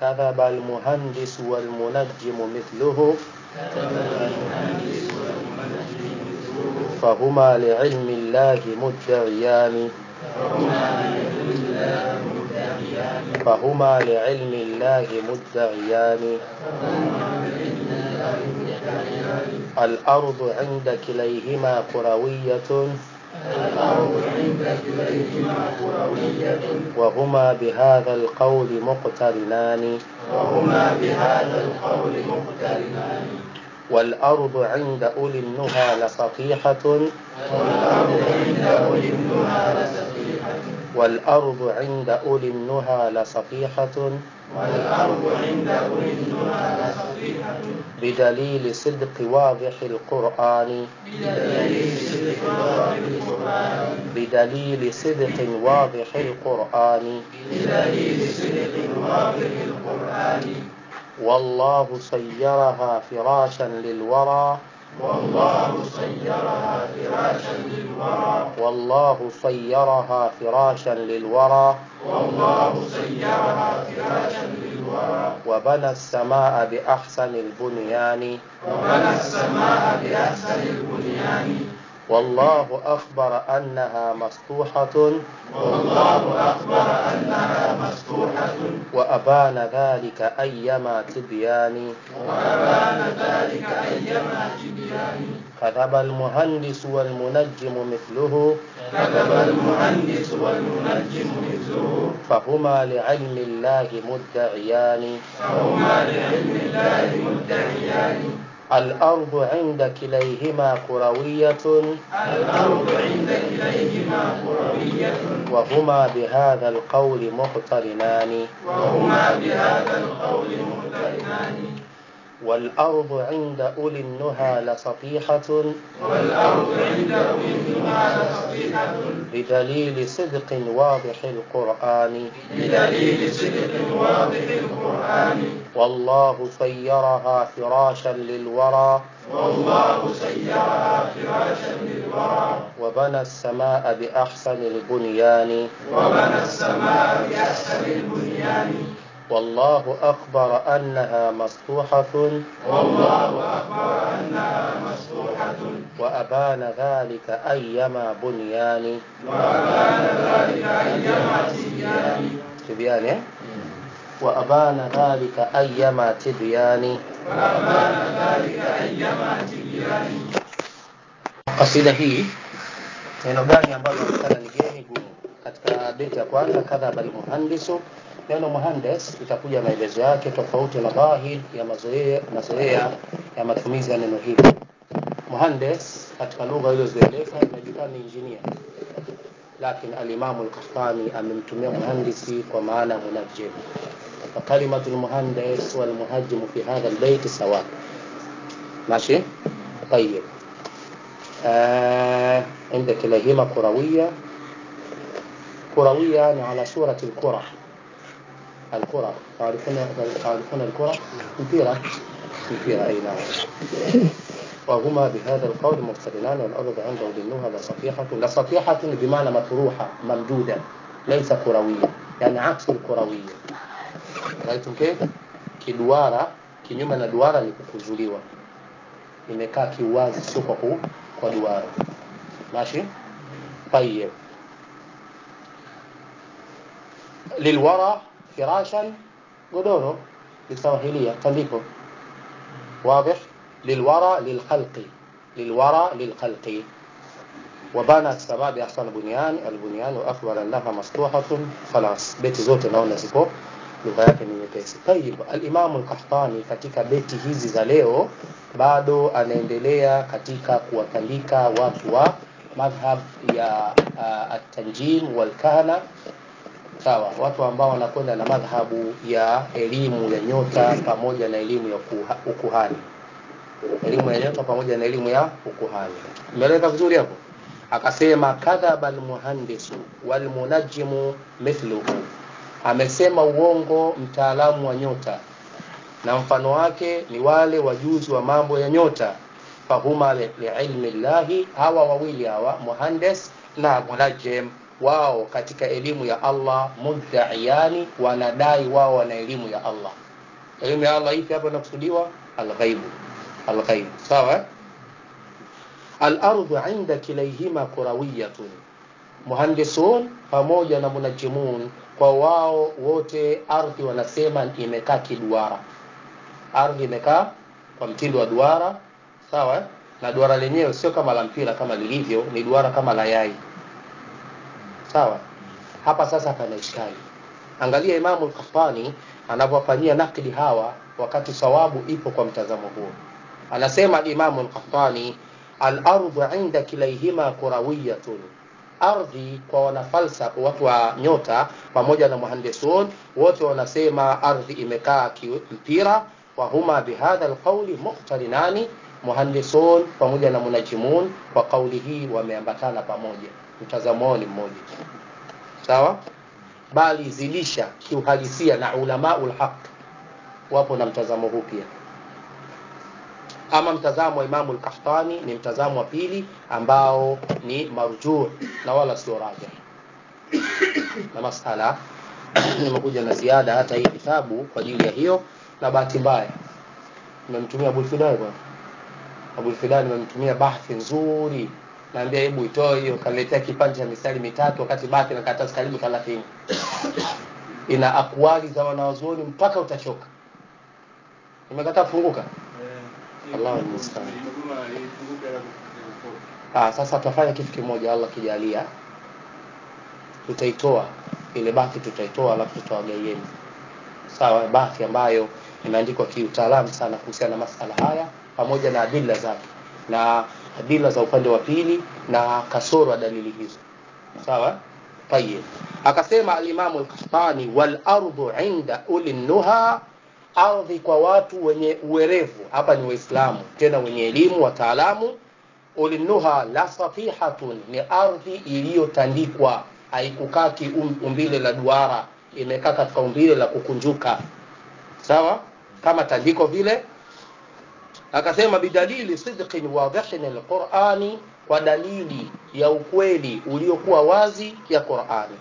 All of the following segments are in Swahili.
كذب المهندس والمنجم مثله فهما لعلم الله مدعيان فهما لعلم الله مدعيان الأرض عند كليهما كروية وهما بهذا القول مقترنان وهما بهذا القول مقترنان والأرض عند أولي النهى لسطيحة والأرض عند أولي النهى لسفيحة والأرض عند أولي النهى لسطيحة والأرض عند أولي النهى لسفيحة بدليل صدق واضح القرآن بدليل صدق واضح القرآن بدليل صدق واضح القرآن بدليل صدق واضح القرآن والله صيرها فراشا للورى والله صيرها فراشا للورى والله صيرها فراشا للورى والله صيرها فراشا للورى وبنى السماء بأحسن البنيان وبنى السماء بأحسن البنيان والله أخبر أنها مسطوحة والله أخبر أنها مسطوحة وأبان ذلك أيما تبيان وأبان ذلك أيما تبيان كذب المهندس والمنجم مثله كذب المهندس والمنجم مثله فهما لعلم الله مدعيان فهما لعلم الله مدعيان الأرض عند كليهما كروية الأرض عند كليهما كروية وهما بهذا القول مقترنان وهما بهذا القول مقترنان والأرض عند أولي النهى لسطيحة والأرض عند أولي النهى لسطيحة بدليل صدق واضح القرآن بدليل صدق واضح القرآن والله صيرها فراشا للورى والله سيرها فراشا للورى وبنى السماء بأحسن البنيان وبنى السماء بأحسن البنيان والله أخبر أنها مسطوحة والله أخبر أنها مسطوحة وأبان ذلك أيما بنيان وأبان ذلك أيما تبيان تبيان إيه؟ وأبان ذلك أيما تبيان وأبان ذلك أيما تبيان kasida hii neno gani ambalo onekana ni geni gumu katika beti ya kwanza kadhaba almuhandisu neno muhandes itakuja maelezo yake tofauti na dhahir ya mazoea mazoea ya matumizi ya neno hili muhandes katika lugha iliyozoeleka inajulikana ni injinia lakini alimamu al-Qahtani amemtumia muhandisi kwa maana munajjim فكلمة المهندس والمهجم في هذا البيت سواء ماشي طيب آه عند كليهما كروية كروية يعني على صورة الكرة الكرة تعرفون تعرفون الكرة مفيرة مفيرة أي نعم وهما بهذا القول مقترنان والأرض عند ظنها لصفيحة لصفيحة بمعنى مطروحة ممدودة ليس كروية يعني عكس الكروية رأيتم كيف kiduara kinyume na duara ni kukuzuliwa imekaa kiwazi sio kwa ku, kwa duara ماشي طيب للورى فراشا godoro lisawahilia tandiko واضح للورى للخلق للورى للخلق وبنى السماء بأحسن بنيان البنيان وأخبر أنها مسطوحة خلاص بيت zote naona ziko lugha yake ni nyepesi. Tayib, al-Imam al-Qahtani katika beti hizi za leo bado anaendelea katika kuwatandika watu wa madhhab ya uh, at-tanjim wal kahana sawa, watu ambao wanakwenda na madhhabu ya elimu ya nyota pamoja na elimu ya ukuha, ukuhani, elimu ya nyota pamoja na elimu ya ukuhani. Umeeleweka vizuri hapo? Akasema kadhaba al-muhandisu wal munajjimu mithluhu amesema uongo mtaalamu wa nyota na mfano wake ni wale wajuzi wa mambo ya nyota fahuma liilmi llahi hawa wawili hawa muhandes na munajim wao katika elimu ya Allah muddaiyani wanadai wao wana elimu ya Allah elimu ya Allah ipi hapa inakusudiwa alghaibu alghaibu sawa eh? الأرض عند كليهما كروية muhandisun pamoja na munajimun kwa wao wote ardhi wanasema imekaa kiduara ardhi imekaa kwa mtindo wa duara sawa eh? na duara lenyewe sio kama la mpira kama lilivyo ni duara kama la yai sawa hapa sasa pana ishkali angalia imamu al-Qahtani anavyofanyia nakdi hawa wakati sawabu ipo kwa mtazamo huo anasema imamu al-Qahtani al-ardu inda kilaihima kurawiyatun ardhi kwa wanafalsafa watu wa nyota pamoja na muhandisun wote wanasema ardhi imekaa kimpira wa huma bihadha alqawli muqtarinani muhandisun pamoja na munajimun kwa kauli hii wameambatana pamoja mtazamo wao ni mmoja sawa bali zidisha kiuhalisia na ulamaul haq wapo na mtazamo huu pia ama mtazamo wa Imamu al-Qahtani ni mtazamo wa pili ambao ni marjuh na wala sio rajih na masala nimekuja na ziada hata hii kitabu kwa ajili ya hiyo na bahati mbaya nimemtumia Abu Fidai bwana Abu Fidai nimemtumia bahthi nzuri naambia hebu itoe hiyo kaletea kipande cha mistari mitatu wakati bahthi na karatasi karibu 30 ina akwali za wanawazuoni mpaka utachoka nimekataa kufunguka Allah musta'an. Ah, sasa tutafanya kitu kimoja Allah kijalia. Tutaitoa ile bahati tutaitoa alafu tutawagaieni. Sawa, bahati ambayo imeandikwa kiutaalamu sana kuhusiana na masala haya pamoja na adila zake na adila za upande wa pili na kasoro ya dalili hizo. Sawa? Tayeb. Akasema al-Imam al-Qahtani wal ardu inda uli nuha ardhi kwa watu wenye uwerevu hapa ni waislamu tena wenye elimu wataalamu ulinuha la safihatun ni ardhi iliyotandikwa haikukaa umbile la duara imekaa katika umbile la kukunjuka sawa kama tandiko vile akasema bidalili sidqin wadhihin alqurani kwa dalili ya ukweli uliokuwa wazi ya Qur'ani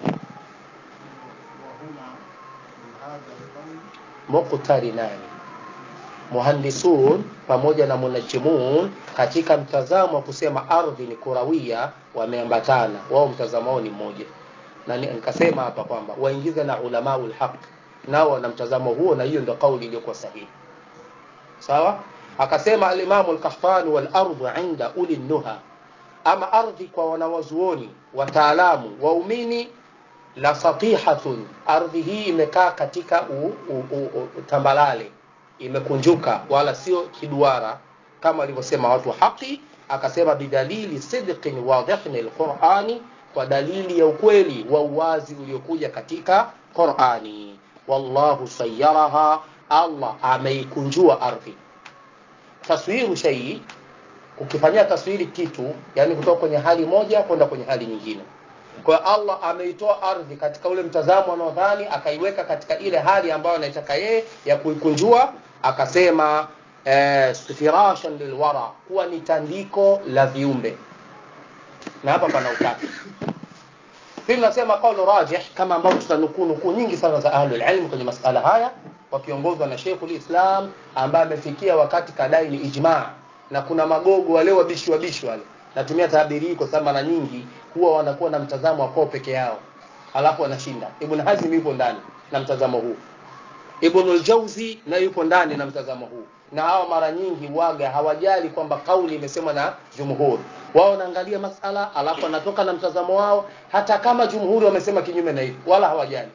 muqtarinani muhandisun pamoja na munajimun katika mtazamo wa kusema ardhi ni kurawia wameambatana wao mtazamo wao ni mmoja na nikasema hapa kwamba waingize na ulamaul haq nao wana mtazamo huo na hiyo ndio kauli iliyokuwa sahihi sawa akasema al-Imam al-Qahtani wal ardu inda uli nuha ama ardhi kwa wanawazuoni wataalamu waumini la satihatun ardhi hii imekaa katika u, u, u, u, tambalale imekunjuka wala sio kiduara kama walivyosema watu wa haki akasema bidalili sidqin wadhihin alqurani kwa dalili ya ukweli wa uwazi uliokuja katika Qurani wallahu sayyaraha Allah ameikunjua ardhi taswiru shay ukifanyia taswiri kitu yani kutoka kwenye hali moja kwenda kwenye hali nyingine kwa Allah ameitoa ardhi katika ule mtazamo anaodhani akaiweka katika ile hali ambayo anaitaka yeye ya kuikunjua akasema eh, firashan lilwara kuwa ni tandiko la viumbe na hapa pana utatu pili nasema kaulu rajih kama ambavyo tutanukuu nukuu nyingi sana za ahlul ilm kwenye masala haya wakiongozwa na Sheikhul Islam ambaye amefikia wakati kadai ni ijma na kuna magogo wale wabishi wabishi wale natumia tabiri hii kwa sababu mara nyingi huwa wanakuwa na mtazamo wa kwao peke yao alafu wanashinda Ibn Hazm yupo ndani na mtazamo huu Ibn al-Jawzi na yupo ndani na mtazamo huu na hawa mara nyingi waga hawajali kwamba kauli imesemwa na jumhuri wao wanaangalia masala alafu wanatoka na mtazamo wao hata kama jumhuri wamesema kinyume na hivi wala hawajali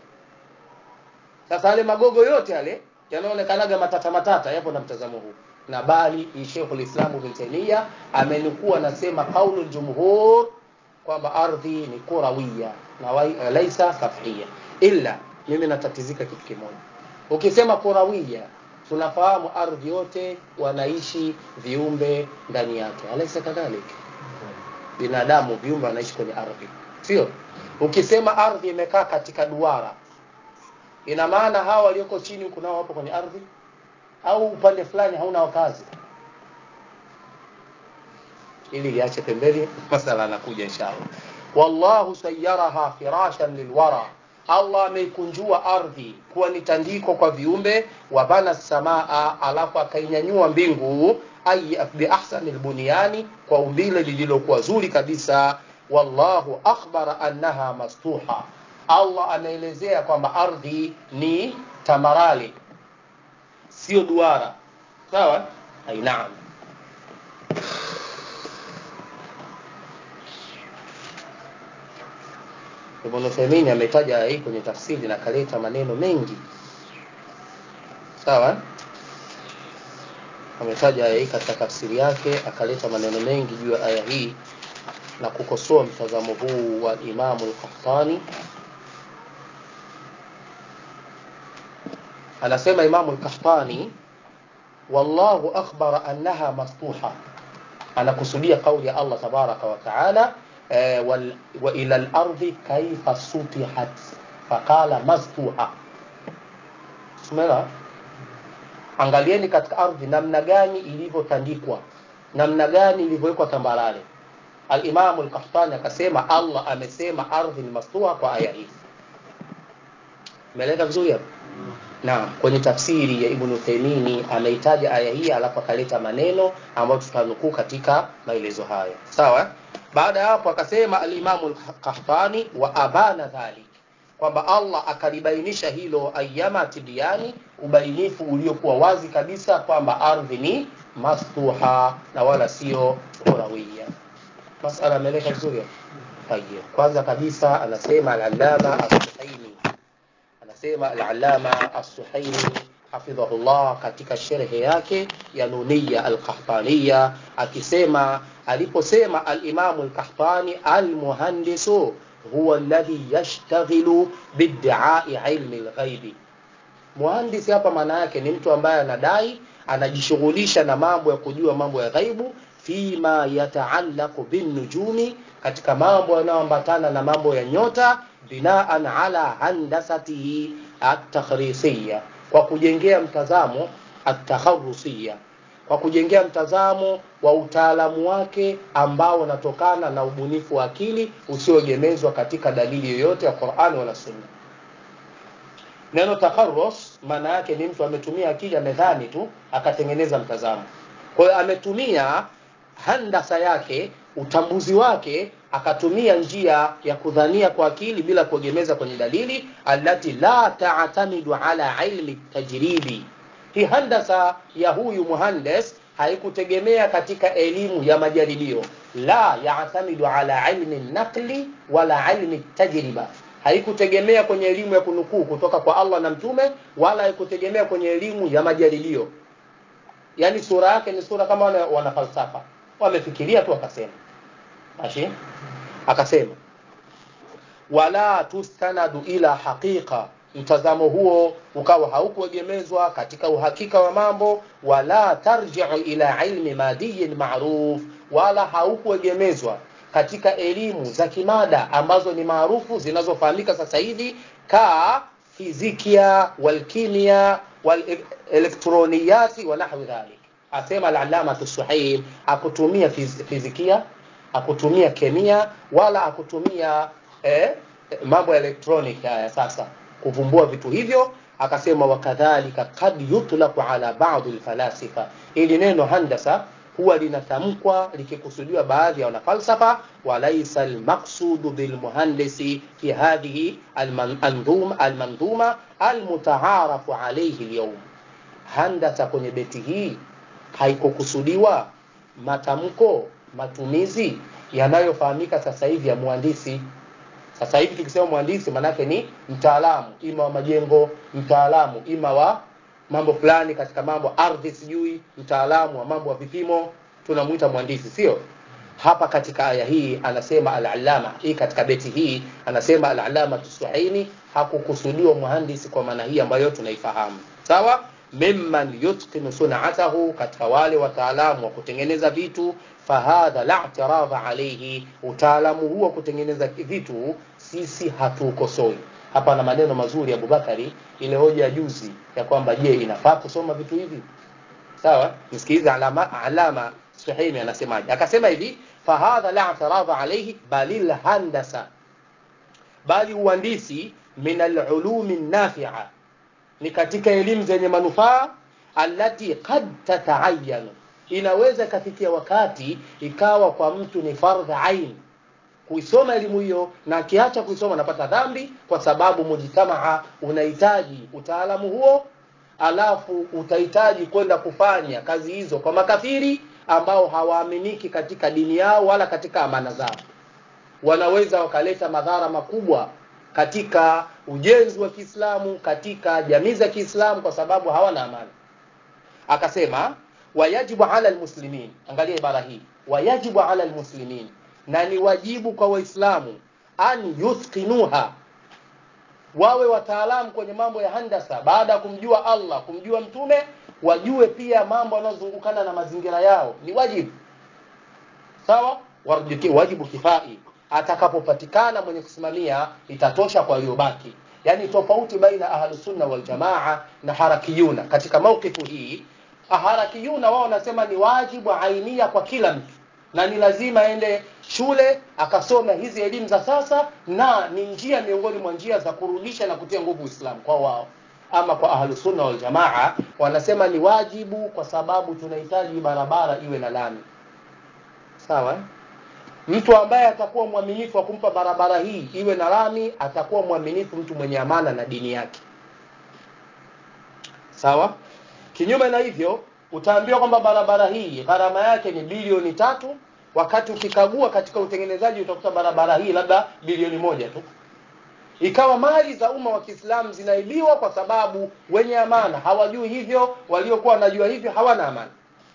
sasa yale magogo yote yale yanaonekanaga matata matata yapo na mtazamo huu na bali Sheikhul Islam Ibn Taymiyyah amenukuu anasema kaulu jumhur kwamba ardhi ni kurawia na laisa safia illa mimi natatizika kitu kimoja ukisema kurawia tunafahamu ardhi yote wanaishi viumbe ndani yake alaisa kadhalika binadamu viumbe wanaishi kwenye ardhi sio ukisema ardhi imekaa katika duara ina maana hawa walioko chini huku nao wapo kwenye ardhi au upande fulani hauna wakazi ili liache pembeni masala anakuja inshallah wallahu sayyaraha firashan lilwara allah ameikunjua ardhi kuwa ni tandiko kwa viumbe wabana samaa alafu akainyanyua mbingu ay biahsani lbunyani kwa umbile lililokuwa zuri kabisa wallahu akhbara annaha mastuha allah anaelezea kwamba ardhi ni tamarali sio duara sawa ai naam Ibn Uthaymeen ametaja aya hii kwenye tafsiri na kaleta maneno mengi sawa ametaja aya hii katika tafsiri yake akaleta maneno mengi juu ya aya hii na kukosoa mtazamo huu wa Imamu al-Qahtani anasema Imamu al-Qahtani wallahu akhbara annaha mastuha anakusudia kauli ya Allah tabaraka wa taala eh, wal- wa ila al-ardi kaifa sutihat faqala mastuha Umeelewa? angalieni katika ardhi namna gani ilivyotandikwa namna gani ilivyowekwa tambarare alimamu lkahtani akasema allah amesema ardhi ni mastuha kwa aya hii umeeleka vizuri hapo naam kwenye tafsiri ya ibnu utheimini ameitaja aya hii alafu akaleta maneno ambayo tutanukuu katika maelezo haya sawa baada ya hapo akasema alimamu lkahtani wa abana dhalik kwamba allah akalibainisha hilo ayama tibiani ubainifu uliokuwa wazi kabisa kwamba ardhi ni mastuha na wala sio kurawia masala ameeleka vizuri hapo? Tayyib. kwanza kabisa anasema al-allama as-suhaimi anasema al-allama as-suhaimi hafidhahullah katika sherhe yake ya nuniya al-qahtaniya akisema aliposema al-imamu al-qahtani al-muhandisu huwa alladhi yashtaghilu bid'ai ilmi al-ghaibi muhandisi hapa maana yake ni mtu ambaye anadai anajishughulisha na mambo ya kujua mambo ya ghaibu fima yataallaqu binnujumi katika mambo yanayoambatana na mambo ya nyota binaan ala handasatihi at-takhrisiya kwa kujengea mtazamo at-takharusiya kwa kujengea mtazamo wa utaalamu wake ambao unatokana na ubunifu wa akili usioegemezwa katika dalili yoyote ya Qur'ani wala Sunna. Neno takharrus maana yake ni mtu ametumia akili amedhani tu akatengeneza mtazamo. Kwa hiyo ametumia handasa yake, utambuzi wake akatumia njia ya kudhania kwa akili bila kuegemeza kwenye dalili allati la ta'tamidu ala ilmi tajribi. Hii handasa ya huyu muhandes haikutegemea katika elimu ya majaribio, la ya'tamidu ala ilmi naqli wala ilmi tajriba haikutegemea kwenye elimu ya kunukuu kutoka kwa Allah na mtume wala haikutegemea kwenye elimu ya majaribio yaani sura yake ni sura kama wana, wana falsafa wamefikiria tu akasema mashi akasema wala tustanadu ila haqiqa mtazamo huo ukawa haukuegemezwa katika uhakika wa mambo wala tarji'u ila ilmi madiyin ma'ruf wala haukuegemezwa katika elimu za kimada ambazo ni maarufu zinazofahamika sasa hivi ka fizikia walkimia walelektroniyati wa nahwi dhalik asema al-allama as-suhaim akutumia fiz, fizikia akutumia kemia wala akutumia eh, mambo ya electronic haya sasa kuvumbua vitu hivyo akasema wakadhalika kad yutlaqu ala ba'd al-falasifa ili neno handasa huwa linatamkwa likikusudiwa baadhi ya wanafalsafa walaisa almaqsudu bilmuhandisi fi hadhihi almandhuma almandhuma almutaarafu alayhi alyawm handasa kwenye beti hii haikukusudiwa matamko matumizi yanayofahamika sasa hivi ya muhandisi sasa hivi tukisema mhandisi manake ni mtaalamu ima wa majengo mtaalamu ima wa mambo fulani katika mambo ardhi sijui mtaalamu wa mambo ya vipimo tunamuita mhandisi sio hapa katika aya hii anasema al-allama hii katika beti hii anasema al-allama tusuhaini hakukusudiwa mhandisi kwa maana hii ambayo tunaifahamu sawa mimman yutqinu sun'atahu katika wale wataalamu wa kutengeneza vitu fahadha la i'tiradha alayhi utaalamu huo kutengeneza vitu sisi hatukosoi hapa na maneno mazuri ya Abubakari ile hoja ya juzi ya kwamba je inafaa kusoma vitu hivi sawa msikilize alama alama Suhaimi anasemaje akasema hivi fahadha la i'tirada alayhi bali alhandasa bali uhandisi min alulumi nafi'a ni katika elimu zenye manufaa allati qad tata'ayyanu inaweza ikafikia wakati ikawa kwa mtu ni fardh ain kuisoma elimu hiyo na akiacha kuisoma anapata dhambi kwa sababu mujtamaa unahitaji utaalamu huo alafu utahitaji kwenda kufanya kazi hizo kwa makafiri ambao hawaaminiki katika dini yao wala katika amana zao wanaweza wakaleta madhara makubwa katika ujenzi wa Kiislamu katika jamii za Kiislamu kwa sababu hawana amani akasema wayajibu ala almuslimin angalia ibara hii wayajibu ala almuslimin na ni wajibu kwa waislamu an yuthqinuha wawe wataalamu kwenye mambo ya handasa baada ya kumjua Allah kumjua mtume wajue pia mambo yanayozungukana na mazingira yao ni wajibu sawa wajibu kifai atakapopatikana mwenye kusimamia itatosha kwa waliobaki yani tofauti baina ahlusunna wal jamaa na harakiyuna katika maukifu hii harakiyuna wao wanasema ni wajibu ainia kwa kila mtu na ni lazima aende shule akasome hizi elimu za sasa na ni njia miongoni mwa njia za kurudisha na kutia nguvu Uislamu kwa wao ama kwa ahlusunna wal jamaa wanasema ni wajibu kwa sababu tunahitaji barabara iwe na lami sawa eh? mtu ambaye atakuwa mwaminifu wa kumpa barabara hii iwe na lami atakuwa mwaminifu mtu mwenye amana na dini yake sawa kinyume na hivyo utaambiwa kwamba barabara hii gharama yake ni bilioni tatu wakati ukikagua katika utengenezaji utakuta barabara hii labda bilioni moja tu ikawa mali za umma wa Kiislamu zinaibiwa kwa sababu wenye amana hawajui hivyo waliokuwa wanajua hivyo hawana amana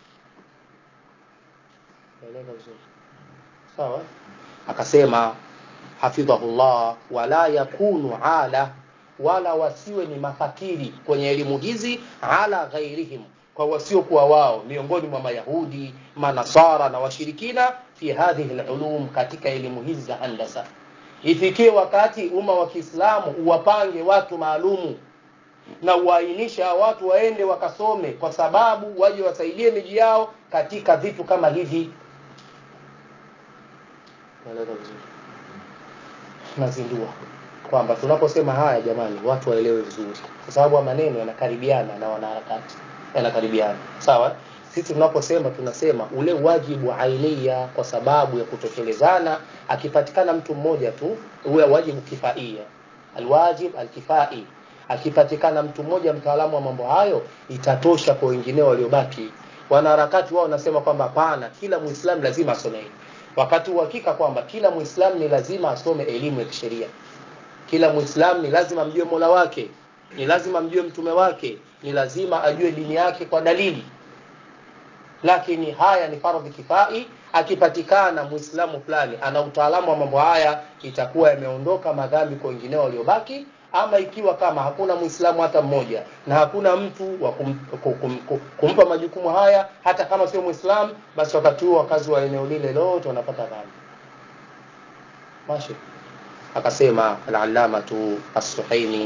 sawa akasema hafidhahullah wala yakunu ala wala wasiwe ni mafakiri kwenye elimu hizi ala ghairihim kwa wasiokuwa wao miongoni mwa mayahudi manasara na washirikina fi hadhihi alulum katika elimu hizi za handasa ifikie wakati umma wa Kiislamu uwapange watu maalumu na uainisha watu waende wakasome kwa sababu waje wasaidie miji yao katika vitu kama hivi naeleza vizuri nazindua kwamba tunaposema haya jamani watu waelewe vizuri kwa sababu maneno yanakaribiana na wanaharakati yanakaribiana sawa sisi tunaposema tunasema ule wajibu ainia kwa sababu ya kutekelezana akipatikana mtu mmoja tu ule wajibu kifaia alwajib alkifai akipatikana mtu mmoja mtaalamu wa mambo hayo itatosha kwa wengineo waliobaki wanaharakati wao wanasema kwamba hapana kila muislamu lazima asome wakati uhakika kwamba kila muislamu ni lazima asome elimu ya kisheria kila muislamu ni lazima amjue mola wake ni lazima amjue mtume wake ni lazima ajue dini yake kwa dalili lakini haya ni fardhi kifai akipatikana muislamu fulani ana utaalamu wa mambo haya itakuwa yameondoka madhambi kwa wengineo waliobaki ama ikiwa kama hakuna muislamu hata mmoja na hakuna mtu wa kum, kum, kum, kum, kumpa majukumu haya hata kama sio muislamu basi wakati huo wakazi wa eneo lile lote wanapata dhambi mashi akasema al-allamatu as-suhaini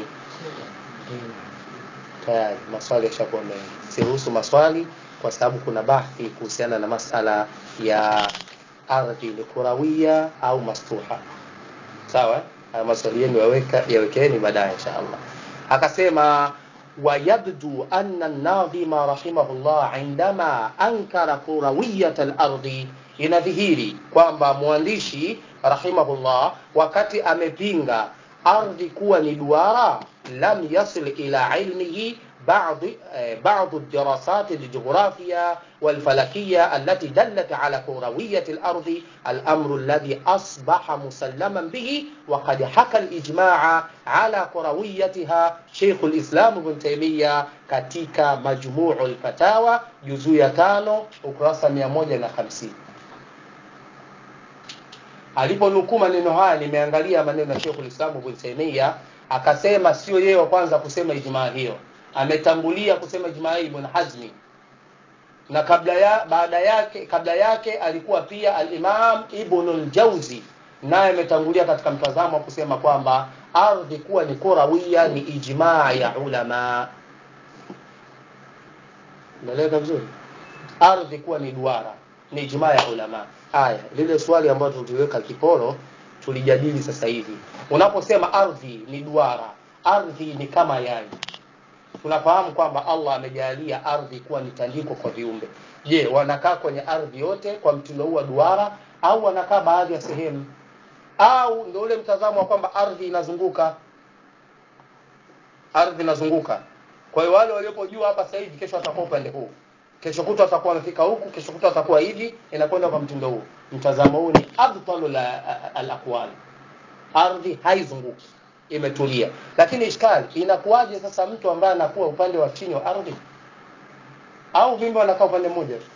tayari maswali yashakuwa mengi siruhusu maswali kwa sababu kuna bahthi kuhusiana na masala ya ardhi ni kurawia au mastuha sawa haya maswali yenu yaweka yawekeni baadaye inshallah akasema ويبدو أن الناظم رحمه الله عندما أنكر كروية الأرض inadhihiri kwamba mwandishi rahimahullah wakati amepinga ardhi kuwa ni duara lam yasil ila ilmihi بعض بعض الدراسات الجغرافية والفلكية التي دلت على كروية الأرض الأمر الذي أصبح مسلما به وقد حكى الإجماع على كرويتها شيخ الإسلام ابن تيمية katika مجموع الفتاوى جزء ya tano ukurasa 150 aliponukuu maneno haya nimeangalia maneno ya Sheikh Islam Ibn Taymiyyah akasema sio yeye wa kwanza kusema ijmaa hiyo ametangulia kusema ijmaa Ibn Hazmi na kabla ya baada yake kabla yake alikuwa pia al-Imam Ibn al-Jawzi naye ametangulia katika mtazamo wa kusema kwamba ardhi kuwa ni kurawia ni ijmaa ya ulama Unaeleka vizuri ardhi kuwa ni duara ni ijmaa ya ulama haya lile swali ambalo tuliweka kiporo tulijadili sasa hivi unaposema ardhi ni duara ardhi ni kama yai tunafahamu kwamba allah amejalia ardhi kuwa ni tandiko kwa viumbe je wanakaa kwenye ardhi yote kwa mtindo huu wa duara au wanakaa baadhi ya sehemu au ndio ule mtazamo wa kwamba ardhi inazunguka ardhi inazunguka kwa hiyo wale waliopo juu hapa sasa hivi kesho watakuwa upande huu kesho kutwa watakuwa wamefika huku kesho kutwa watakuwa hivi inakwenda kwa mtindo huu mtazamo huu ni abtalu la alaqwal ardhi haizunguki imetulia lakini ishkali inakuwaje sasa mtu ambaye anakuwa upande wa chini wa ardhi au viumbe wanakaa upande mmoja tu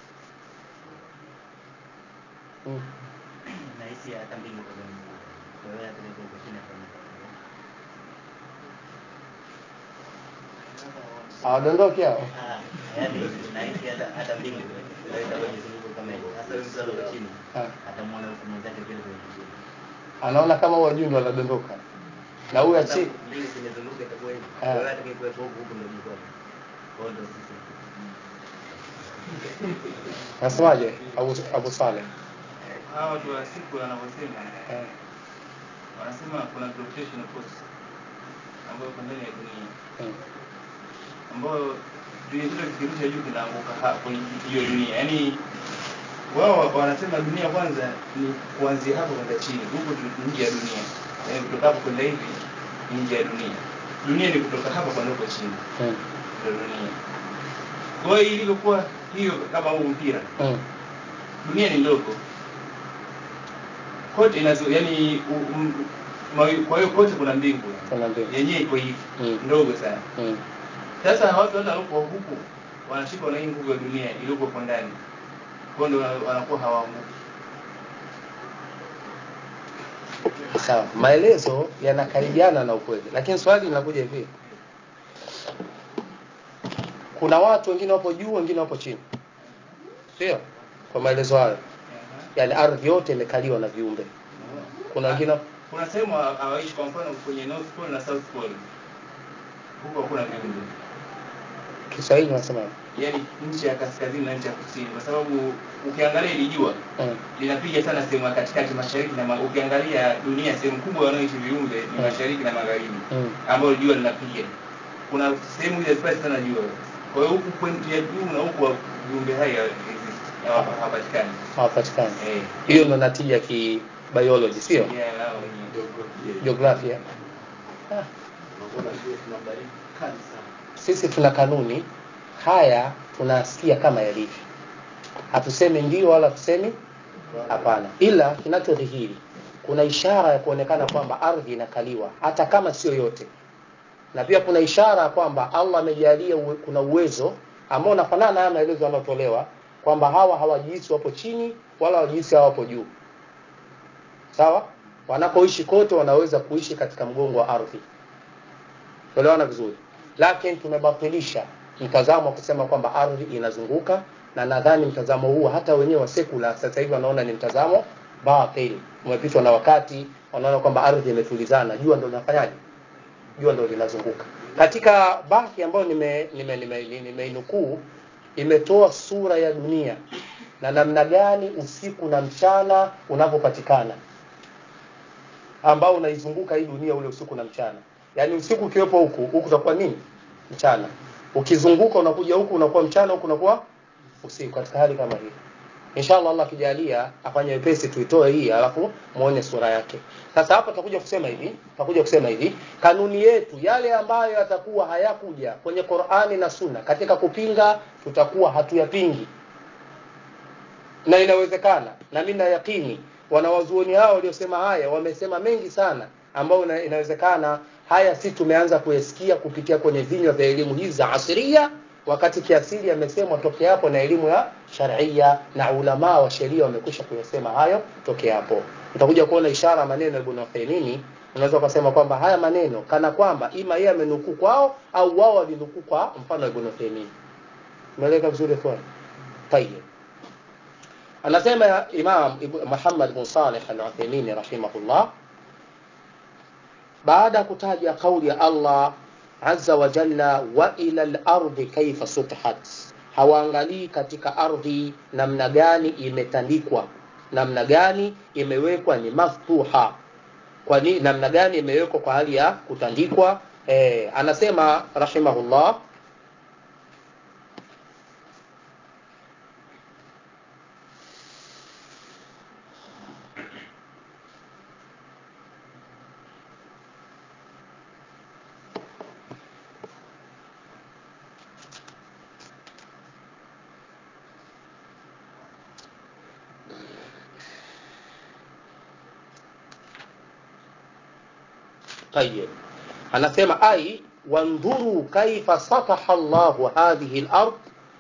hmm. nahisi hata mbingu kwa mbingu. Wewe hata niko huko chini hapa niko. hawadondoki hao Ah, yaani nahisi hata hata mbingu inaweza kwenye zunguko kama hilo. Hasa wewe mtu aliye chini Ah. atamwona huko mwenzake vile vile chini. anaona kama wajundu wanadondoka na huyu Sasa achi mbingu zimezunguka itakuwa hivi. Ah. Wewe hata kikuwepo huko huko ndio jiko. Kwa hiyo ndio sisi. nasemaje abu, abu saleh hawa watu wa siku wanavyosema eh. wanasema kuna gravitational force ambayo iko ndani ya dunia hmm. ambayo dunia kile kikirusha juu kinaanguka ha- kwenye hiyo dunia yaani wao wanasema dunia kwanza ni kuanzia hapo kwenda chini huku tu- nje ya dunia yaani kutoka hapo kwenda hivi ni nje ya dunia dunia ni kutoka hapa kwenda huko chini Hmm. ndio dunia kwa hiyo ilivyokuwa hiyo kama huu mpira Hmm. dunia ni ndogo kote inazo yani u- um- mawi- kwa hiyo kote kuna mbingu kuna mbili yenyewe iko hivi Mm. ndogo sana hmm. sasa watu hata walipo huku wanashikwa na hii nguvu ya dunia iliyoko kwa ndani kwa hiyo ndio wanakuwa hawaanguki sawa maelezo yanakaribiana na ukweli lakini swali linakuja hivi kuna watu wengine wapo juu wengine wapo chini sio kwa maelezo hayo yaani ardhi yote imekaliwa na viumbe kuna wengine kuna sehemu hawa- hawaishi kwa mfano kwenye north pole na south pole huko hakuna viumbe kiswahili wanasema yaani nchi ya kaskazini na nchi ya kusini kwa sababu ukiangalia ili jua hmm. linapiga sana sehemu ya katikati mashariki na ma, ukiangalia dunia sehemu kubwa wanaoishi viumbe ni Mm. mashariki na magharibi Mm. ambayo jua linapiga kuna sehemu ile spasi sana jua kwa hiyo huku pointi ya juu na huku wa- viumbe hai hawa- exist, hawa- hawapatikani hawapatikani Eh, hiyo ndo natija kibiology sio yeah, hao wenyewe. jiografia ah. sisi tuna kanuni haya tunasikia kama yalivyo hatusemi ndio wala tusemi hapana ila kinachodhihiri kuna ishara ya kuonekana kwamba ardhi inakaliwa hata kama sio yote na pia kuna ishara ya kwamba allah amejalia uwe, kuna uwezo ambao unafanana na haya maelezo yanayotolewa kwamba hawa hawajihisi wapo chini wala hawajihisi hawapo juu sawa wanapoishi kote wanaweza kuishi katika mgongo wa ardhi tuelewana vizuri lakini tumebatilisha mtazamo wa kusema kwamba ardhi inazunguka na nadhani mtazamo huu hata wenyewe wa sekula sasa hivi wanaona ni mtazamo batil umepitwa na wakati wanaona kwamba ardhi imetulizana jua ndo linafanyaje jua ndo linazunguka katika bahthi ambayo nimeinukuu nime, nime, nime nimeinukuu, imetoa sura ya dunia na namna gani usiku na mchana unavyopatikana ambao unaizunguka hii dunia ule usiku na mchana yaani usiku ukiwepo huku huku utakuwa nini mchana ukizunguka unakuja huku unakuwa mchana huku unakuwa usiku katika hali kama hii inshallah allah akijalia afanye wepesi tuitoe hii alafu muone sura yake sasa hapa tutakuja kusema hivi tutakuja kusema hivi kanuni yetu yale ambayo yatakuwa hayakuja kwenye qurani na sunna katika kupinga tutakuwa hatuyapingi na inawezekana na mimi na yakini wanawazuoni hao waliosema haya wamesema mengi sana ambayo ina- inawezekana haya si tumeanza kuyasikia kupitia kwenye vinywa vya elimu hizi za asiria wakati kiasili yamesemwa toke hapo na elimu ya sharia na ulamaa wa sheria wamekwisha kuyasema hayo toke hapo utakuja kuona ishara maneno ya Ibn Uthaymeen unaweza ukasema kwamba haya maneno kana kwamba ima yeye amenukuu kwao au wao walinukuu kwa mfano wa Ibn Uthaymeen umeeleka vizuri kwa tayeb anasema ya Imam Ibn- Muhammad bin Salih al-Uthaymeen rahimahullah baada ya kutaja kauli ya Allah azza wa jalla wa ila al-ardi kaifa sutihat hawaangalii katika ardhi namna gani imetandikwa namna gani imewekwa ni maftuha kwani namna gani imewekwa kwa hali ya kutandikwa e, anasema rahimahullah طيب anasema ai wandhuru kaifa sataha llahu hadhihi lard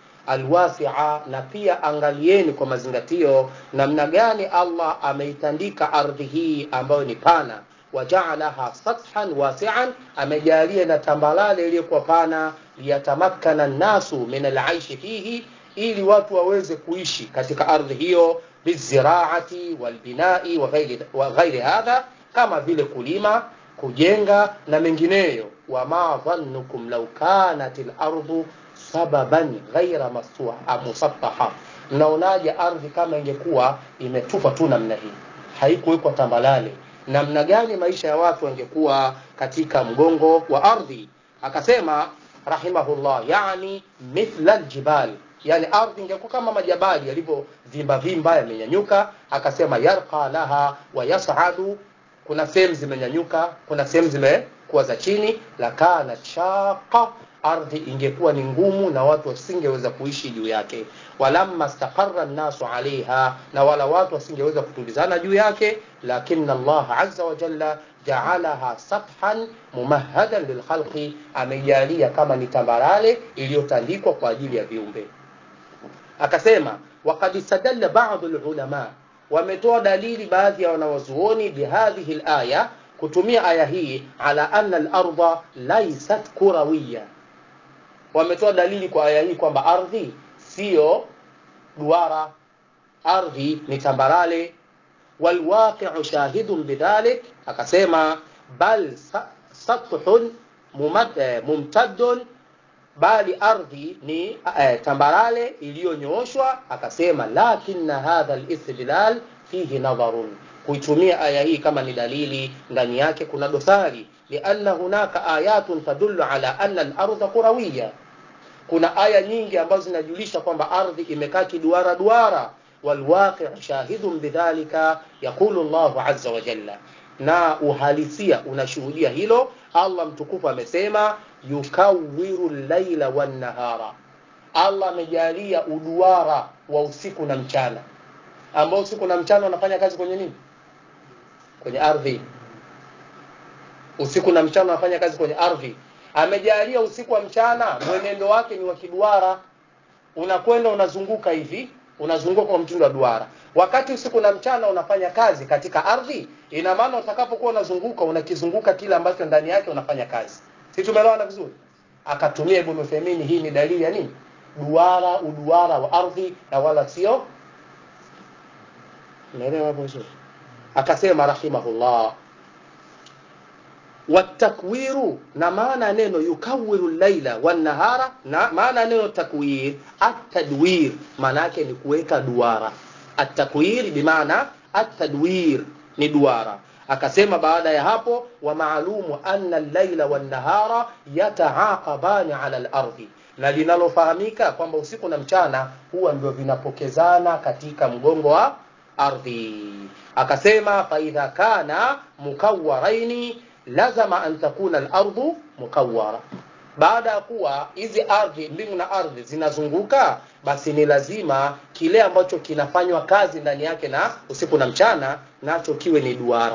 alwasia na pia angalieni kwa mazingatio namna gani allah ameitandika ardhi hii ambayo ni pana wajaalaha sathan wasian amejalia na tambalale iliyokuwa pana liyatamakkana nnasu min alaishi fihi ili watu waweze kuishi katika ardhi hiyo biziraati walbinai wa ghairi, wa ghairi hadha kama vile kulima kujenga na mengineyo wama dhannukum lau kanat lardhu sababan ghaira musattaha mnaonaje ardhi kama ingekuwa imetupwa tu namna hii haikuwekwa tambalale namna gani maisha ya watu wangekuwa katika mgongo wa ardhi akasema rahimahullah yani mithla ljibal yani ardhi ingekuwa kama majabali yalivyovimba vimba yamenyanyuka akasema yarqa laha wa yasadu kuna sehemu zimenyanyuka kuna sehemu zimekuwa za chini lakana shaqa ardhi ingekuwa ni ngumu na watu wasingeweza kuishi juu yake walamma staqarra nnasu alaiha na wala watu wasingeweza kutulizana juu yake lakin allah aza wajalla jaalaha sathan mumahadan lilkhalqi amejalia kama ni tambarale iliyotandikwa kwa ajili ya viumbe akasema wakad istadalla badu lulama wametoa dalili baadhi ya wanawazuoni bihadhihi laya kutumia aya hii ala anna larda laisat kurawiya wametoa dalili kwa aya hii kwamba ardhi siyo duara ardhi ni tambarale walwaqiu shahidun bidhalik akasema bal sathun mumtaddun bali ardhi ni eh, tambarale iliyonyooshwa akasema lakina hadha listidlal fihi nadharun kuitumia aya hii kama ni dalili ndani yake kuna dosari lianna hunaka ayatun tadullu ala anna larda kurawiya kuna aya nyingi ambazo zinajulisha kwamba ardhi imekaa kiduara duara walwaqiu shahidun bidhalika yaqulu llahu aza wajalla na uhalisia unashuhudia hilo allah mtukufu amesema yukawiru llaila wannahara allah amejalia uduara wa usiku na mchana ambao usiku na mchana wanafanya kazi kwenye nini kwenye ardhi usiku na mchana wanafanya kazi kwenye ardhi amejalia usiku wa mchana mwenendo wake ni wa kiduara unakwenda unazunguka hivi unazunguka kwa mtindo wa duara wakati usiku na mchana unafanya kazi katika ardhi ina maana utakapokuwa unazunguka unakizunguka kile ambacho ndani yake unafanya kazi si tumeelewana vizuri akatumia ibn Uthaymeen hii ni dalili ya nini duara uduara wa ardhi na wala sio unaelewa hapo vizuri akasema rahimahullah watakwiru na maana neno yukawiru laila wanahara na maana neno takwir atadwir maana yake ni kuweka duara atakwir bimaana atadwir ni duara akasema baada ya hapo wa maalumu anna llaila wannahara yataaqabani ala lardhi na linalofahamika kwamba usiku na mchana huwa ndio vinapokezana katika mgongo wa ardhi akasema faidha kana mukawaraini lazama an takuna lardhu mukawara baada ya kuwa hizi ardhi mbingu na ardhi zinazunguka basi ni lazima kile ambacho kinafanywa kazi ndani yake na usiku na mchana nacho kiwe ni duara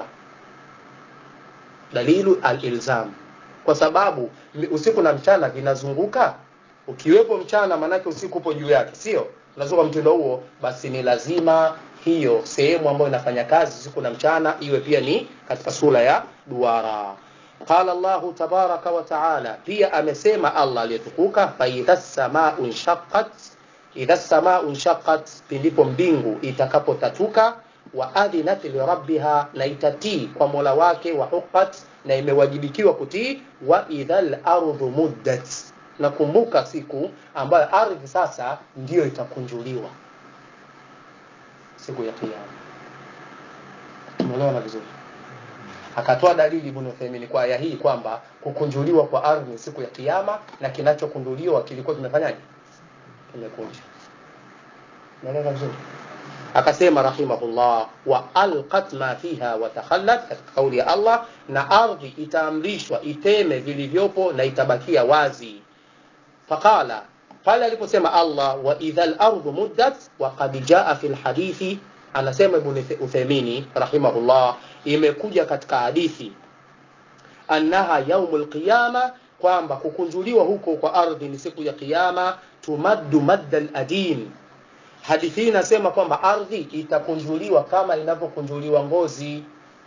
dalilu alilzam kwa sababu usiku na mchana vinazunguka ukiwepo mchana maanake usiku upo juu yake sio unazunguka mtindo huo basi ni lazima hiyo sehemu ambayo inafanya kazi usiku na mchana iwe pia ni katika sura ya duara qala llahu tabaraka wa taala pia amesema allah aliyetukuka faidha samau nshaqat idha samau nshaqat pindipo mbingu itakapotatuka wa adhinat lirabbiha na itatii kwa mola wake wa huqat na imewajibikiwa kutii wa idha lardhu muddat nakumbuka siku ambayo ardhi sasa ndiyo itakunjuliwa siku ya kiyama umeelewana vizuri akatoa dalili Ibn Uthaymeen kwa aya hii kwamba kukunjuliwa kwa ardhi ni siku ya kiyama na kinachokunduliwa kilikuwa kimefanyaje kimekunja umeelewa vizuri akasema rahimahullah wa alqat ma fiha wa takhallat katika kauli ya Allah na ardhi itaamrishwa iteme vilivyopo na itabakia wazi faqala pale aliposema Allah wa idha al-ardu muddat wa qad jaa fi al-hadithi anasema Ibn Uthaymeen rahimahullah imekuja katika hadithi annaha yaumul qiyama kwamba kukunjuliwa huko kwa ardhi ni siku ya kiyama tumaddu madda al-adim hadithi hii inasema kwamba ardhi itakunjuliwa kama inavyokunjuliwa ngozi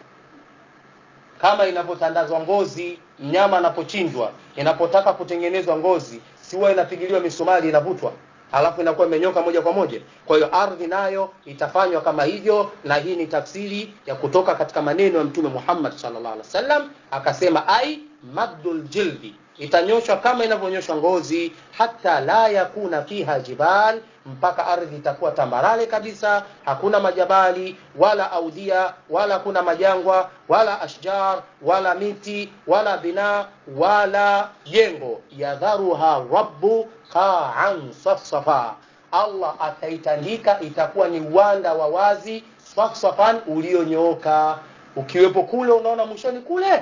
kama inavyotandazwa ngozi mnyama anapochinjwa inapotaka kutengenezwa ngozi si huwa inapigiliwa misumari inavutwa alafu inakuwa imenyoka moja kwa moja kwa hiyo ardhi nayo itafanywa kama hivyo na hii ni tafsiri ya kutoka katika maneno ya mtume Muhammad sallallahu alaihi wasallam akasema ai maddul jildi itanyoshwa kama inavyonyoshwa ngozi hata la yakuna fiha jibal mpaka ardhi itakuwa tambarale kabisa hakuna majabali wala audia wala hakuna majangwa wala ashjar wala miti wala bina wala jengo yadharuha rabbu qa'an safsafa Allah ataitandika itakuwa ni uwanda wa wazi safsafan ulionyooka ukiwepo kule unaona mwishoni kule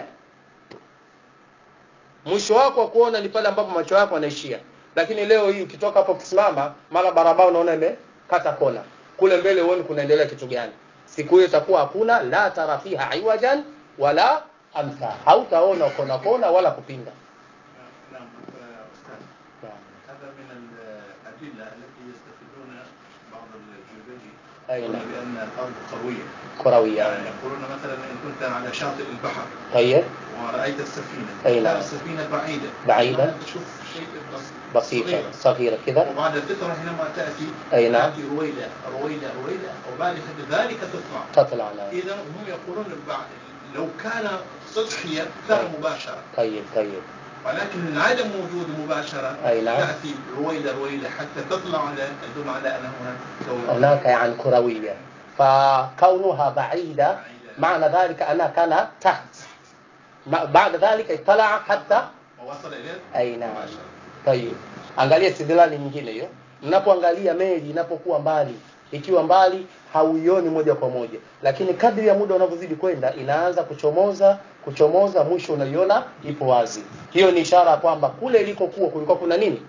mwisho wako wa kuona ni pale ambapo macho yako yanaishia lakini leo hii ukitoka hapo ukisimama mara barabara unaona imekata kona kule mbele uone kunaendelea kitu gani siku hiyo itakuwa hakuna la tara fiha iwajan wala amtha hautaona kona kona wala kupinda نعم أستاذ هذا من الأدلة التي يستفيدون بعض الجبلي أي يقولون نعم. بأن الأرض قروية كروية يعني يقولون مثلا إن كنت على شاطئ البحر طيب ورأيت السفينة أي نعم. كانت السفينة بعيدة بعيدة. ما تشوف شيء بس- بسيطة صغير. صغيرة كذا وبعد فترة حينما تأتي أي نعم. تأتي رويدة رويدة رويدة وبعد ذلك تطلع تطلع على إذا هم يقولون بعد لو كان سطحيا كان مباشرة طيب طيب ولكن عدم وجود مباشرة أي نعم. تأتي رويدة رويدة حتى تطلع على تدل على أن هناك كون هناك يعني كروية فكونها بعيدة معنى ذلك أنها كانت تحت ما- بعد ذلك اطلع حتى ووصل إليه أي نعم مباشرة Tayib. Angalia istidlali nyingine hiyo. Mnapoangalia meli inapokuwa mbali, ikiwa mbali hauioni moja kwa moja, lakini kadri ya muda unavyozidi kwenda inaanza kuchomoza kuchomoza, mwisho unaiona ipo wazi. Hiyo ni ishara ya kwamba kule ilikokuwa kulikuwa kuna nini?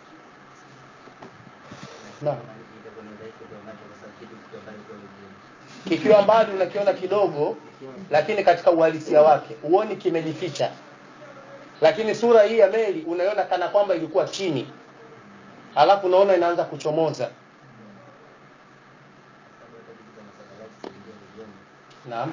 Naam. Kikiwa mbali unakiona kidogo, lakini katika uhalisia wake huoni kimejificha. Lakini sura hii ya meli unaiona kana kwamba ilikuwa chini, alafu unaona inaanza kuchomoza. Naam.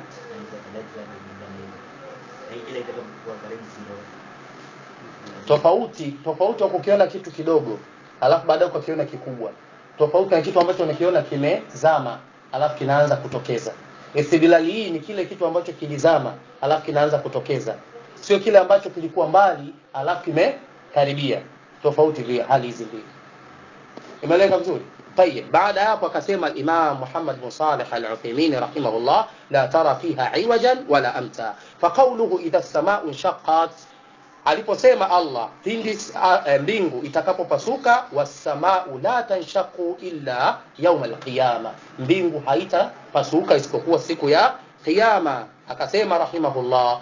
Tofauti tofauti wa kukiona kitu kidogo, alafu baadaye ukakiona kikubwa. Tofauti na kitu ambacho unakiona kimezama, alafu kinaanza kutokeza. Istidlali hii ni kile kitu ambacho kilizama, alafu kinaanza kutokeza, sio kile ambacho kilikuwa mbali, alafu kimekaribia. Tofauti vile hali hizi mbili. imeeleka vizuri طيب بعد hapo akasema Imam Muhammad bin Salih al-Uthaymeen rahimahullah la tara fiha iwajan wala amta faqawluhu idha as-samaa'u inshaqqat aliposema Allah pindi a- eh, mbingu itakapopasuka was-samaa'u la tanshaqu illa yawm al-qiyama mbingu haitapasuka isipokuwa siku ya kiyama akasema rahimahullah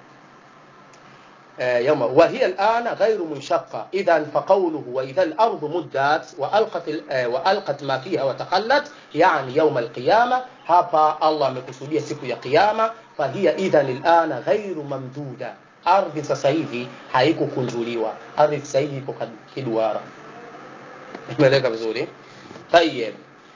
آه، يوم وهي الآن غير منشقة إذا فقوله وإذا الأرض مدت وألقت, ال- آه، وألقت ما فيها وتخلت يعني يوم القيامة هابا الله مكسودية سيكو يا قيامة فهي إذا الآن غير ممدودة ardhi sasa hivi haikukunjuliwa ardhi sasa hivi iko kad- kiduara imeeleka vizuri tayeb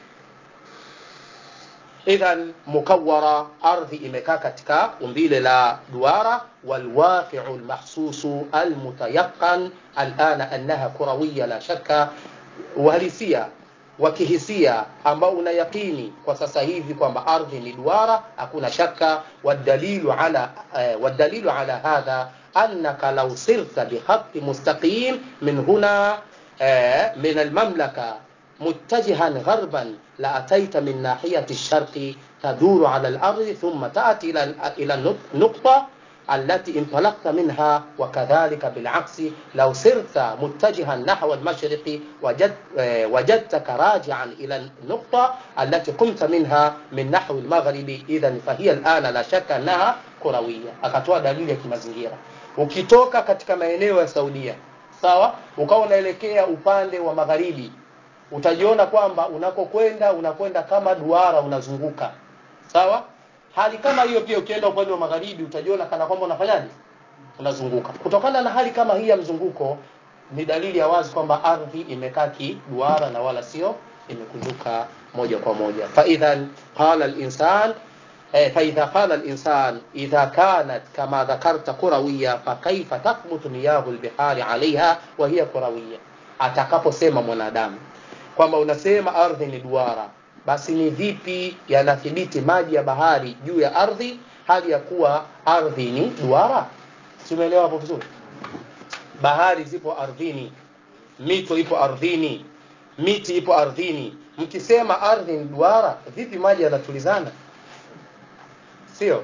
idhan mukawara ardhi imekaa katika umbile la duara walwaqiu lmahsusu almutayaqan alana annaha kurawiya la shaka uhalisia wa kihisia ambao una yaqini kwa sasa hivi kwamba ardhi ni duara hakuna shaka wadalilu ala eh, wadalilu ala hadha أنك لو سرت بخط مستقيم من هنا آه، من المملكة متجها غربا لأتيت من ناحية الشرق تدور على الأرض ثم تأتي إلى إلى النقطة التي انطلقت منها وكذلك بالعكس لو سرت متجها نحو المشرق وجد آه، وجدتك راجعا إلى النقطة التي قمت منها من نحو المغرب إذا فهي الآن لا شك أنها كروية akatoa dalili ya kimazingira ukitoka katika maeneo ya Saudia sawa ukawa unaelekea upande wa magharibi utajiona kwamba unakokwenda unakwenda kama duara unazunguka sawa hali kama hiyo pia ukienda upande wa magharibi utajiona kana kwamba unafanyaje unazunguka kutokana na hali kama hii ya mzunguko ni dalili ya wazi kwamba ardhi imekaa kiduara na wala sio imekunjuka moja kwa moja faidhan qala linsan eh, faidha qala linsan idha kanat kama dhakarta kurawiya fakaifa tathbutu miyahu lbihari alaiha wa hiya kurawiya atakaposema mwanadamu kwamba unasema ardhi ni duara basi ni vipi yanathibiti maji ya bahari juu ya ardhi hali ya kuwa ardhi ni duara simeelewa hapo vizuri bahari zipo ardhini mito ipo ardhini miti ipo ardhini mkisema ardhi ni duara vipi maji yanatulizana sio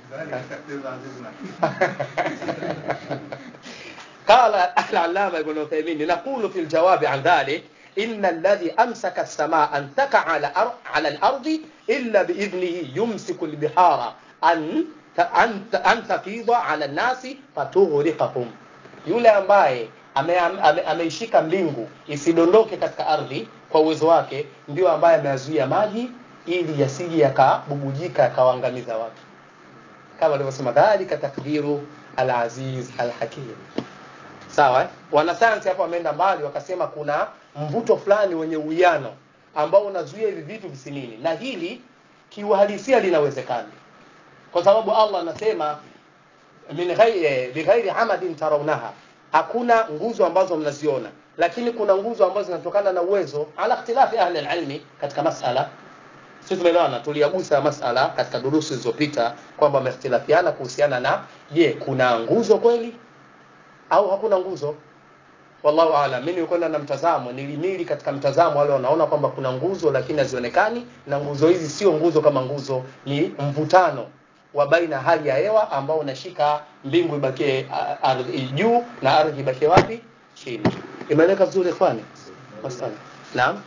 قال العلامة ابن عثيمين نقول في الجواب عن ذلك إن الذي أمسك السماء أن تقع على أر- على الأرض إلا بإذنه يمسك البحار أن أن أن تفيض على الناس فتغرقهم yule ambaye ameishika ame, ameishika mbingu isidondoke katika ardhi kwa uwezo wake ndio ambaye ameyazuia maji ili yasije yakabubujika yakawaangamiza watu kama alivyosema dhalika takdiru alaziz alhakim sawa eh? wanasayansi hapo wameenda mbali wakasema kuna mvuto fulani wenye uwiano ambao unazuia hivi vitu visinini na hili kiuhalisia linawezekana kwa sababu allah anasema min ghairi bighairi amadin tarawnaha hakuna nguzo ambazo mnaziona lakini kuna nguzo ambazo zinatokana na uwezo ala ikhtilafi ahli alilmi katika masala sisi tumeelewana tuliagusa masala katika durusi zilizopita kwamba wamehtilafiana kuhusiana na je kuna nguzo kweli au hakuna nguzo wallahu aalam mimi nilikwenda na mtazamo nilimili katika mtazamo wale wanaona kwamba kuna nguzo lakini hazionekani na nguzo hizi sio nguzo kama nguzo ni mvutano wa baina hali ya hewa ambao unashika mbingu ibakie a- ardhi juu na ardhi ibakie wapi chini imeeleka vizuri ikhwani masala naam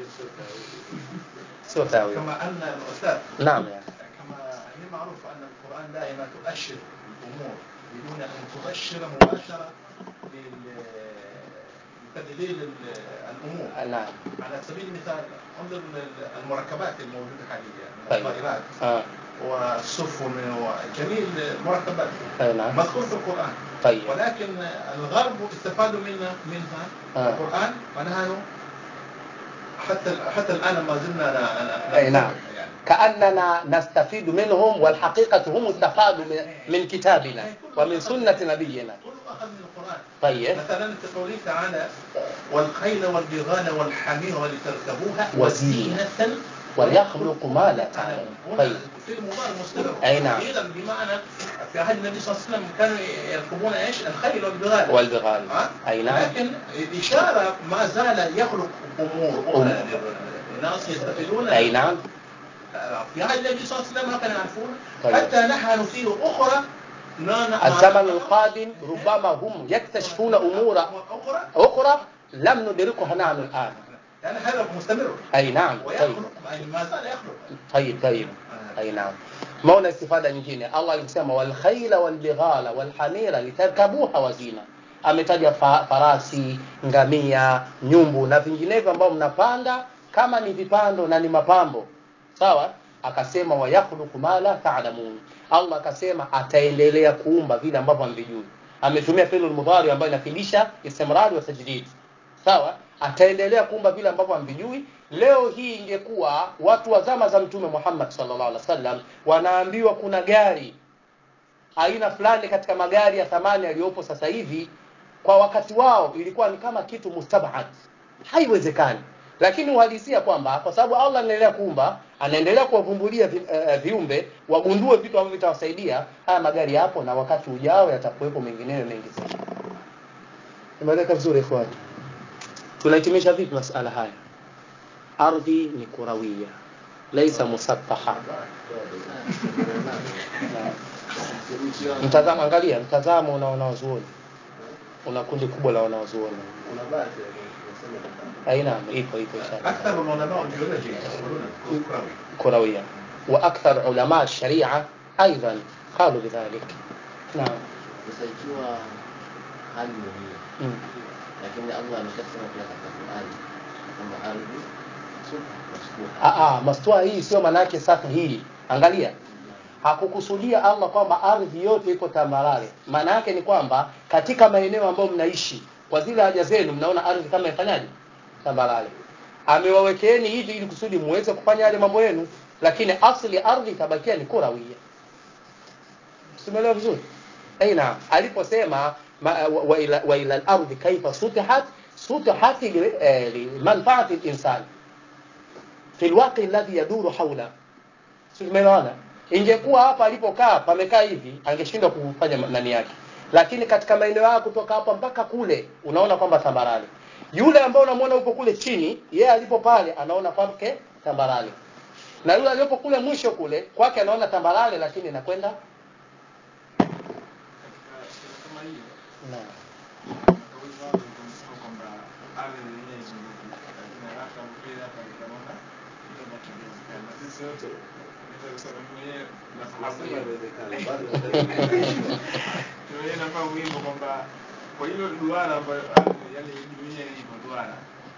sio tawi كما ان الاستاذ naam ya كما هي معروف ان القران دائما تؤشر الامور بدون ان تؤشر مباشره لل- لتدليل ال- الامور naam على سبيل المثال انظر ال- المركبات الموجوده حاليا من طيب. الطائرات ah والسفن وجميع المركبات أي نعم مذكور في القران طيب ولكن الغرب استفادوا منها منها آه. القران ونحن حتى حتى الان ما زلنا ن- ن- أي نعم. يعني كأننا نستفيد منهم والحقيقة هم استفادوا من- من كتابنا ومن سنة نبينا كله اخذ من القران طيب مثلا في قوله تعالى والخيل والبغال والحمير ولتركبوها وزينة. ويخلق ما لا تعلمون هنا طيب في المضارع مستمر أي نعم. اذا بمعنى في عهد النبي صلى الله عليه وسلم كانوا يركبون ايش؟ الخيل والبغال والبغال ها؟ أي نعم لكن الإشارة ما زال يخلق أمور أخرى الناس يستفيدون أي نعم في عهد النبي صلى الله عليه وسلم ما كانوا يعرفون طيب. حتى نحن نثير أخرى لا ن- الزمن القادم ربما هم يكتشفون أمور أخرى أخرى لم ندركها نحن الآن لأن هذا مستمر أي نعم طيب ويخلق يعني ما زال يخلق طيب طيب أي نعم maona istifada nyingine allah alisema walkhaila walbighala walhamira litarkabuha wazina ametaja fa, farasi ngamia nyumbu na vinginevyo ambao mnapanda kama ni vipando na ni mapambo sawa akasema wayakhluqu ma la ta'lamun allah akasema ataendelea kuumba vile ambavyo hamvijui ametumia fi'l mudhari ambayo inafidisha istimrari wa tajdid sawa ataendelea kuumba vile ambavyo hamvijui leo hii ingekuwa watu wa zama za mtume Muhammad sallallahu alaihi wasallam wanaambiwa kuna gari aina fulani katika magari ya thamani yaliyopo sasa hivi kwa wakati wao ilikuwa ni kama kitu mustabad haiwezekani lakini uhalisia kwamba kwa sababu Allah anaendelea kuumba anaendelea kuwavumbulia vi, uh, viumbe wagundue vitu ambavyo vitawasaidia haya magari yapo na wakati ujao yatakuwepo mengineyo mengi zaidi imeleka vizuri ikhwani tunahitimisha vipi masala haya ardhi ni kurawia laisa musattaha mtazamo angalia mtazamo una wanawazuoni una kundi kubwa la wanawazuoni aina ipo ipo inshallah أكثر العلماء البيولوجي يقولون كروي كروية وأكثر علماء الشريعة أيضا قالوا بذلك نعم Sasa ikiwa hali ni hiyo, مم. lakini Allah ameshasema pia katika Qur'an kwamba ardhi sufu masfuha. Ah, ah, mastua hii sio manake safi hii angalia hakukusudia Allah kwamba ardhi yote iko tambarare maana yake ni kwamba katika maeneo ambayo mnaishi kwa zile haja zenu mnaona ardhi kama ifanyaje tambarare amewawekeeni hivi ili kusudi muweze kufanya yale mambo yenu lakini asli ardhi itabakia ni kurawia simeelewa vizuri aina aliposema ma- wa- wa ila, wa ila al-ardhi kaifa sutihat sutihat li- eh, limanfaati al-insan fi alwaqi alladhi yaduru hawla si tumeelewana ingekuwa hapa alipokaa pamekaa hivi angeshindwa kufanya ma- nani yake lakini katika maeneo yao kutoka hapa mpaka kule unaona kwamba tambarare yule ambaye unamwona upo kule chini yeye alipo pale anaona kwake tambarare na yule aliyopo kule mwisho kule kwake anaona tambarare lakini inakwenda kama hiyo Naam. kauli wao wanasema kwamba ardhi yenyewe izunguke, lakini haraka mbele hapa nikaona kitu ambacho kinawezekana. Na sisi wote naweza kusema mimi mwenyewe nafahamu hivyo. Mimi mwenyewe nafahamu hivyo kwamba kwa hilo duara ambayo ardhi yani dunia ilivyo duara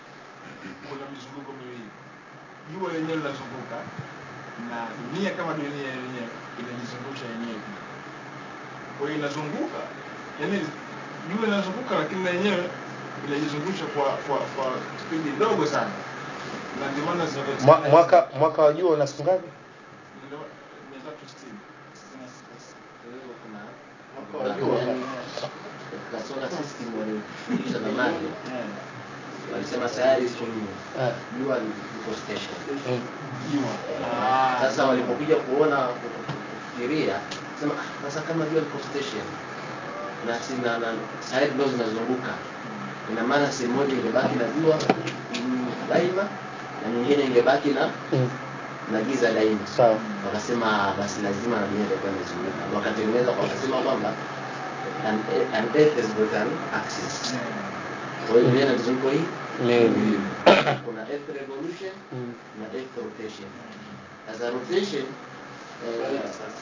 kuna mizunguko miwili. Jua lenyewe linazunguka na dunia kama dunia yenyewe inajizungusha yenyewe pia. Kwa hiyo inazunguka yani jua linazunguka lakini na yenyewe inajizungusha kwa kwa kwa spidi ndogo sana na ndio maana Mwa- zinapatikana mwaka mwaka wa jua una siku ngapi ndio mia tatu sitini sitini na sita. Kwa hiyo kuna yani katika solar system walifundisha zamani Eh, walisema sayari iko nne, Eh, jua liko station. mm. jua Ah, Sasa walipokuja kuona kufikiria, sema "Ah, sasa kama jua liko station na sina na sayari ndio zinazunguka, ina maana sehemu moja ingebaki na jua mm, daima na nyingine ingebaki na Mm. na giza daima. sawa Wakasema basi lazima na dunia itakuwa imezunguka, wakatengeneza wakasema kwamba an, an earth has got an axis. eh, Kwa hiyo dunia ina mizunguko hii Miwili. kuna earth revolution Mm. na earth rotation. Sasa rotation eh,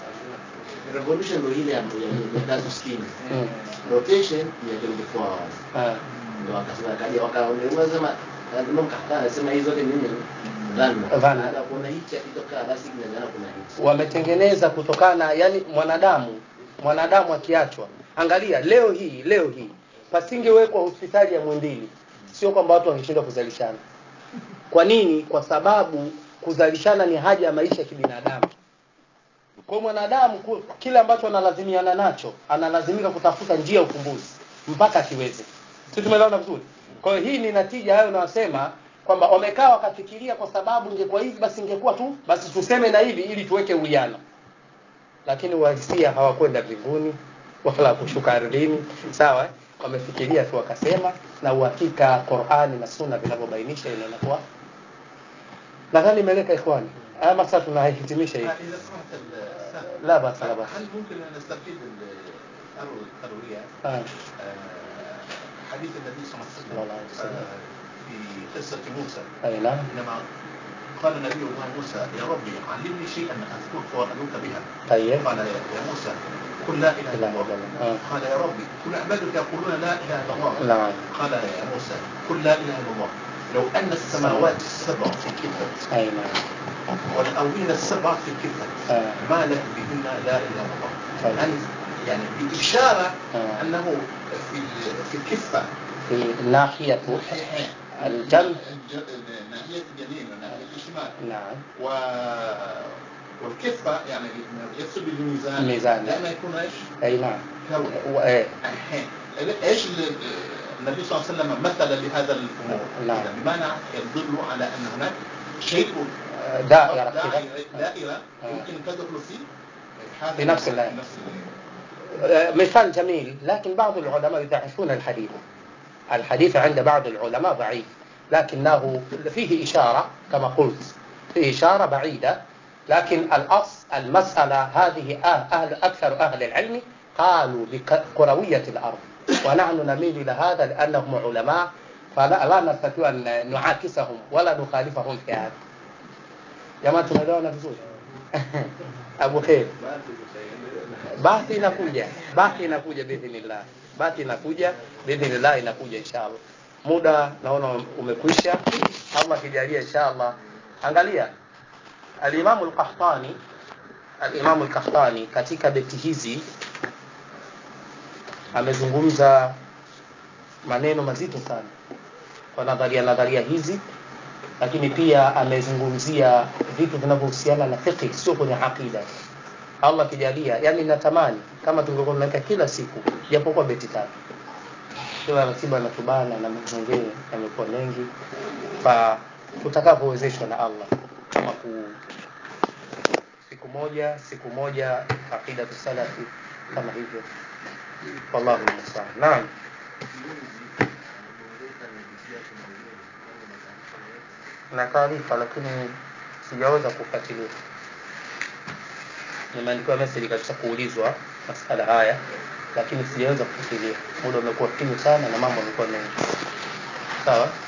revolution ndio ile ya ya tatu sitini Mm. rotation ni ya 24 hours Ah, ndio wakasema kaja wakaongelea sema Imam Kahkani anasema hizo zote nini dhana Dhana. baada ya kuona hichi akitoka basi kinazana kuna hichi wametengeneza kutokana na yani mwanadamu mwanadamu akiachwa angalia leo hii leo hii pasingewekwa hospitali ya Muhimbili sio kwamba watu wangeshindwa kuzalishana kwa nini kwa sababu kuzalishana ni haja ya maisha ya kibinadamu kwa hiyo mwanadamu ku- kile ambacho analazimiana nacho analazimika kutafuta njia ya ufumbuzi mpaka akiweze si tumeelewana vizuri kwa hiyo hii ni natija hayo unayosema kwamba wamekaa wakafikiria kwa sababu ingekuwa hivi basi ingekuwa tu basi tuseme na hivi ili tuweke uwiano lakini uhalisia hawakwenda mbinguni wala kushuka ardhini sawa eh? wamefikiria tu wakasema na uhakika Qur'ani na Sunna vinavyobainisha ile inakuwa nadhani imeleka ikhwani haya masa tunahitimisha hivi إذا سمحت الأستاذ لا بأس لا بأس هل ممكن أن نستفيد الأرض الكروية آه. آه، حديث النبي صلى الله صلى الله عليه عليه وسلم. وسلم آه، في قصة موسى أي نعم حينما قال نبي الله موسى يا ربي علمني شيئا أذكرك وأدعوك بها طيب قال يا يا موسى قل لا إله لا إلا إله الله إلا الله. آه. قال يا ربي كل عبادك يقولون لا إله إلا الله نعم قال يا موسى قل لا إله إلا الله لو أن السماوات السبع في كفة أي نعم والأرضين السبع في كفة آه. ما لك بهن لا إله إلا الله طيب. يعني يعني بإشارة آه. أنه في في الكفة في ناحية الجنب الج- ناحية اليمين وناحية الشمال نعم و والكفة يعني يقصد بالميزان الميزان. لما يكون ايش؟ أي نعم كروي وإيه الحين ايش ال- النبي صلى الله عليه وسلم مثل بهذا الامور نعم. إذا بمعنى يدل على ان هناك شيء دائرة كذا دائرة, دائرة يمكن تدخل في هذا في نفس الآية. نفس الآية. مثال جميل لكن بعض العلماء يضعفون الحديث الحديث عند بعض العلماء ضعيف لكنه فيه إشارة كما قلت فيه إشارة بعيدة لكن الأصل المسألة هذه أهل, أهل أكثر أهل العلم قالوا بكروية الأرض ونحن نميل إلى هذا لأنهم علماء فلا لا نستطيع أن نعاكسهم ولا نخالفهم في هذا jamaa tumeelewana vizuri abu khair bahthi inakuja bahthi inakuja biidhnillah bahthi inakuja biidhnillah inakuja inshallah muda naona umekwisha allah kijalia inshallah angalia alimamu lkahtani alimamu lkahtani katika beti hizi amezungumza maneno mazito sana kwa nadharia nadharia hizi lakini pia amezungumzia vitu vinavyohusiana na fiqh sio kwenye aqida allah kijalia yani natamani kama tungekuwa tunaweka kila siku japokuwa beti tatu kila ratiba natubana na mambo mengine yamekuwa mengi fa tutakavyowezeshwa na allah kama ku siku moja siku moja aqida salafi kama hivyo wallahu musta'an naam na taarifa lakini sijaweza kufuatilia nimeandikiwa message katika kuulizwa masala haya lakini sijaweza kufuatilia muda umekuwa finyu sana na mambo yamekuwa mengi sawa